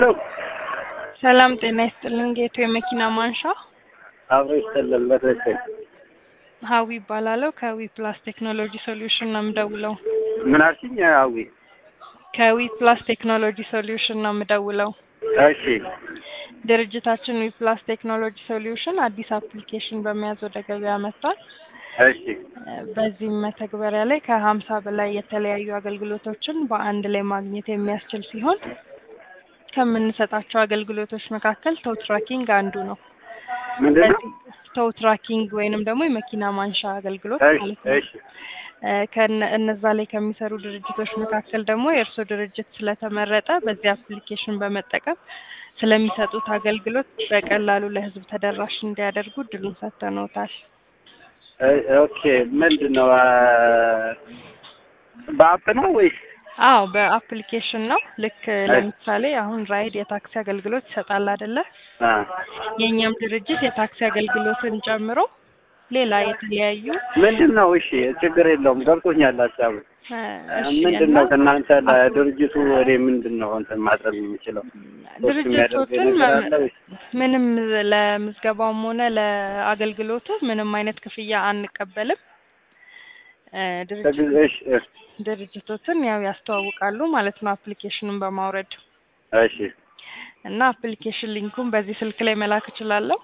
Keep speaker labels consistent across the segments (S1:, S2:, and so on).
S1: ሄሎ
S2: ሰላም ጤና ይስጥልን። ጌቱ የመኪና ማንሻ
S1: አብሮ ይስጥልን። በትክክል
S2: ሀዊ ይባላለሁ። ከዊ ፕላስ ቴክኖሎጂ ሶሉሽን ነው የምደውለው።
S1: ምን አልሽኝ? አዊ
S2: ከዊ ፕላስ ቴክኖሎጂ ሶሉሽን ነው የምደውለው።
S1: እሺ
S2: ድርጅታችን ዊ ፕላስ ቴክኖሎጂ ሶሉሽን አዲስ አፕሊኬሽን በመያዝ ወደ ገበያ መጥቷል።
S1: እሺ
S2: በዚህም መተግበሪያ ላይ ከሀምሳ በላይ የተለያዩ አገልግሎቶችን በአንድ ላይ ማግኘት የሚያስችል ሲሆን ከምንሰጣቸው አገልግሎቶች መካከል ቶው ትራኪንግ አንዱ ነው።
S1: ምንድን ነው?
S2: ቶው ትራኪንግ ወይንም ደግሞ የመኪና ማንሻ አገልግሎት
S1: እሺ
S2: ማለት ነው።
S1: እሺ
S2: ከነ እነዛ ላይ ከሚሰሩ ድርጅቶች መካከል ደግሞ የእርስዎ ድርጅት ስለተመረጠ በዚህ አፕሊኬሽን በመጠቀም ስለሚሰጡት አገልግሎት በቀላሉ ለሕዝብ ተደራሽ እንዲያደርጉ እድሉን ሰጥተነውታል።
S1: እ- ኦኬ ምንድን ነው አ፣ በአፕ ነው ወይስ?
S2: አዎ በአፕሊኬሽን ነው። ልክ ለምሳሌ አሁን ራይድ የታክሲ አገልግሎት ይሰጣል አይደለ?
S1: አ፣
S2: የእኛም ድርጅት የታክሲ አገልግሎትን ጨምሮ ሌላ የተለያዩ
S1: ምንድን ነው? እሺ ችግር የለውም ገብቶኛል ሀሳቡ።
S2: እ፣ እሺ፣
S1: ምንድን
S2: እና
S1: ነው ከእናንተ ለድርጅቱ እኔ ምንድን ነው እንትን ማድረግ የምችለው? ሶስት የሚያደርገኝ
S2: ድርጅቶችን
S1: ነገር አለ ወይስ?
S2: ምንም ለምዝገባውም ሆነ ለአገልግሎቱ ምንም አይነት ክፍያ አንቀበልም። እ፣ ድርጅት
S1: ከጊዜ- እሺ እሺ
S2: ድርጅቶችን ያው ያስተዋውቃሉ ማለት ነው አፕሊኬሽኑን በማውረድ
S1: እሺ
S2: እና አፕሊኬሽን ሊንኩን በዚህ ስልክ ላይ መላክ እችላለሁ።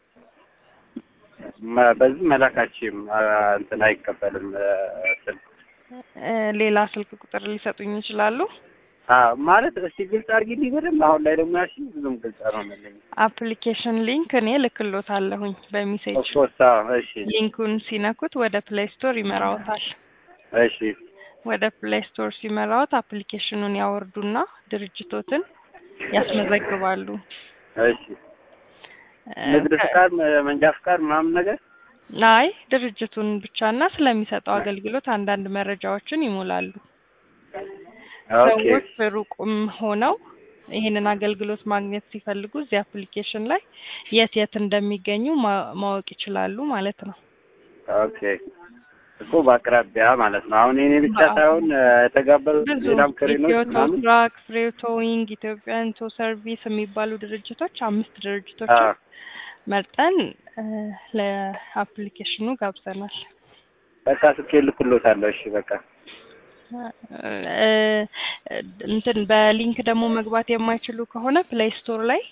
S1: መ- በዚህ መላካችም እንትን አይቀበልም እ፣ ስልክ
S2: እ፣ ሌላ ስልክ ቁጥር ሊሰጡኝ ይችላሉ።
S1: አ፣ ማለት እስቲ ግልጽ አድርጊልኝ በደንብ። አሁን ላይ ደግሞ ያልሽኝ ብዙም ግልጽ አልሆነልኝም።
S2: አፕሊኬሽን ሊንክ እኔ ልክሎታለሁኝ በሜሴጅ
S1: ኦፍኮርስ እሺ
S2: ሊንኩን ሲነኩት ወደ ፕሌይ ስቶር ይመራዎታል።
S1: እሺ
S2: ወደ ፕሌይ ስቶር ሲመራዎት አፕሊኬሽኑን ያወርዱና ድርጅቶትን ያስመዘግባሉ።
S1: እሺ
S2: እ፣
S1: ንግድ
S2: ከ-
S1: ፍቃድ፣ መ- መንጃ ፍቃድ ምናምን ነገር
S2: አይ ድርጅቱን ብቻና ስለሚሰጠው አገልግሎት አንዳንድ መረጃዎችን ይሞላሉ።
S1: ኦኬ
S2: ሰዎች ሩቁም ሆነው ይህንን አገልግሎት ማግኘት ሲፈልጉ እዚህ አፕሊኬሽን ላይ የት የት እንደሚገኙ ማ- ማወቅ ይችላሉ ማለት ነው።
S1: ኦኬ እኮ በአቅራቢያ ማለት ነው። አሁን የኔ ብቻ
S2: በአዎ።
S1: ሳይሆን እ፣ የተጋበዙት
S2: ብዙ
S1: ሌላም ክሬኖች
S2: ኢትዮ
S1: ምናምን
S2: ትራክ፣ ፍሬ ቶዊንግ፣ ኢትዮጵያን ቶ ሰርቪስ የሚባሉ ድርጅቶች አምስት
S1: አ፣
S2: ድርጅቶች መርጠን እ፣ ለአፕሊኬሽኑ ጋብዘናል።
S1: በቃ ስልክ ልክሎታለሁ። እሺ በቃ
S2: እ፣ እንትን በሊንክ ደግሞ መግባት የማይችሉ ከሆነ ፕሌይ ስቶር ላይ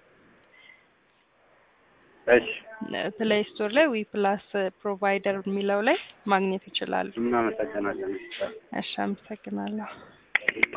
S1: እሺ
S2: ፕሌይ ስቶር ላይ ዊ ፕላስ ፕሮቫይደር የሚለው ላይ ማግኘት ይችላሉ።
S1: እናመሰግናለን።
S2: እሺ፣ አመሰግናለሁ።